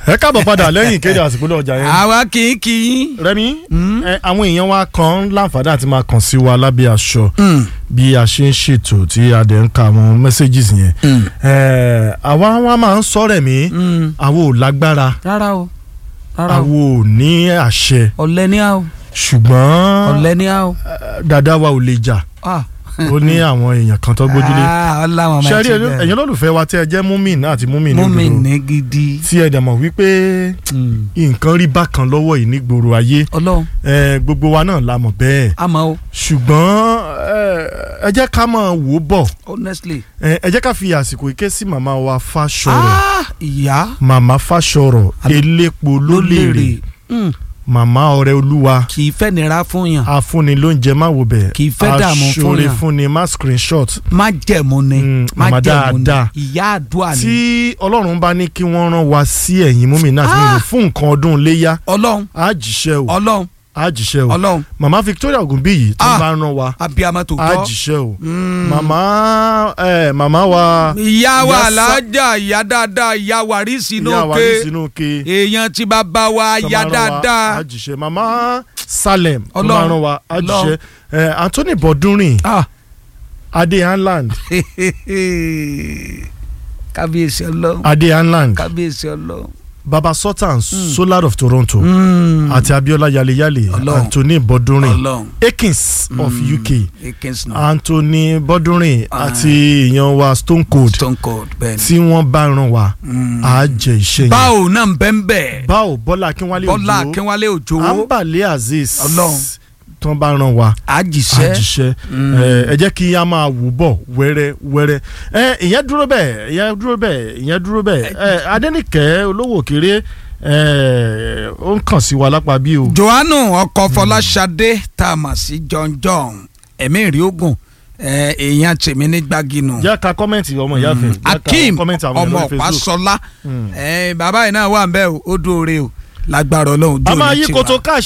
ẹ káàbọ̀ padà lẹ́yìn ìkéde àsìkò náà ọjà yẹn. àwa kì í kì í. Rẹ́mi ẹ, àwọn èèyàn wa kan láǹfààní àti máa kàn sí wa lábẹ́ aṣọ bí a ṣe ń ṣètò tí a dẹ̀ ń ka àwọn messages yẹn. Ẹ, àwa wa máa ń sọ rẹ̀ mí àwa ò lágbára rárá o rárá o àwa ò ní àṣẹ ọ̀lẹ ní a o ṣùgbọ́n ọ̀lẹ ní a o. ẹ, dada wa ò lè jà Ah. ó ní àwọn èèyàn kan tó gbójúlé. Ah, ọláwọn máa ṣe rí ti bẹ̀rẹ̀. ẹ̀yin olólùfẹ́ wa tí ẹ jẹ́ múmin àti múmin ní mú mi òdodo ní gidi. tí ẹ dẹ̀ mọ̀ wípé Mm. nǹkan rí bákan lọ́wọ́ yìí nígboro ayé ọlọ́run ẹ, gbogbo wa náà la mọ̀ bẹ́ẹ̀ àmọ́ o ṣùgbọ́n ẹ, ẹ jẹ́ ká máa wò ó bọ̀ honestly. ẹ ẹ jẹ́ ká fi àsìkò ike sí màmá wa Fáṣọ̀rọ̀ Ah, ìyá màmá Fáṣọ̀rọ̀ Àlọ́- elépo ló lèrè Mm. màmá ọ̀rẹ́ olúwa kì í fẹ́ nira fún yàn afúnni ló ń jẹ má wò bẹ̀ Kì í fẹ́ dààmú fún aṣọre yàn. fúnni má screenshot má jẹ̀mú ni Mm, má màmá jẹ̀mú ni dáadáa. ìyá àdúrà ni tí ọlọ́run bá ní kí wọ́n rán wa sí ẹ̀yìn múmi náà tí mo lò fún nǹkan ọdún léyà ọlọ́run á jíṣẹ́ o ọlọ́run á jíṣẹ́ o ọlọ́run màmá Victoria Ogunbiyi tó Ah. bá rán wa abiyamọ tó á tọ́. jíṣẹ́ o Mm. màmá ẹ màmá wa ìyá wa Ìyá Sá- alájà ìyá dáadáa ìyá wàrísì ìyá wa ní nókè sínú ke èèyàn tí bàbá wa tó ìyá bá rán wa, á dáadáa. jíṣẹ́ màmá Salem tó bá Ọlọ́run. rán wa á Ọlọ́run. jíṣẹ́ ẹ Anthony Bọ́dúnrìn Ah. Adé Hanland kábíyèsí ọlọ́run Adé Hanland kábíyèsí ọlọ́run. Baba Sultan Solar of Toronto Mm. àti Abiola Yaleyale Ọlọ́run. Anthony Bọ́dúnrìn ọlọ́run. Akins of Mm. UK. Akins náà. Anthony Bọ́dúnrìn Ah. àti èèyàn wa Stone Cold stone cold bẹ́ẹ̀ ni. tí wọ́n bá ràn wá Mm. á jẹ iṣẹ́ yẹn. báwo náà ń bẹ́ẹ̀ bẹ́ẹ̀. báwo Bọ́lá Akínwálé bọ́lá Òjó akínwálé òjò Ambale Azeez Ọlọ́run. tí wọ́n bá ràn wá á àjíṣẹ́. jíṣẹ́ Mm. ẹ ẹ jẹ́ kí a máa wò bọ̀ wẹ́rẹ́ wẹ́rẹ́ ẹ ìyẹn dúró bẹ́ẹ̀ ìyẹn dúró bẹ́ẹ̀ ìyẹn dúró bẹ́ẹ̀ ẹ Adẹ́nìkẹ́ olówó kéré ẹ ó ń kàn sí wa lápá bí o. johannu ọkọ fọláṣadé tá a mà sí john john ẹ̀mí ìrí ogun ẹ̀, èèyàn tèmi ní gbáginù. jẹ́ ká kọ́mẹ̀ntì ọmọ ìyá fẹ́ jẹ́ ká akeem kọ́mẹ̀ntì àwọn ọmọ èèyàn lórí Facebook. ọ̀pásọlá Mm. ẹ̀, bàbá yìí náà wà ń bẹ́ẹ̀ o, ó dúró re o lágbára ọlọ́run a jó máa ní yí tiwa. koto káàṣì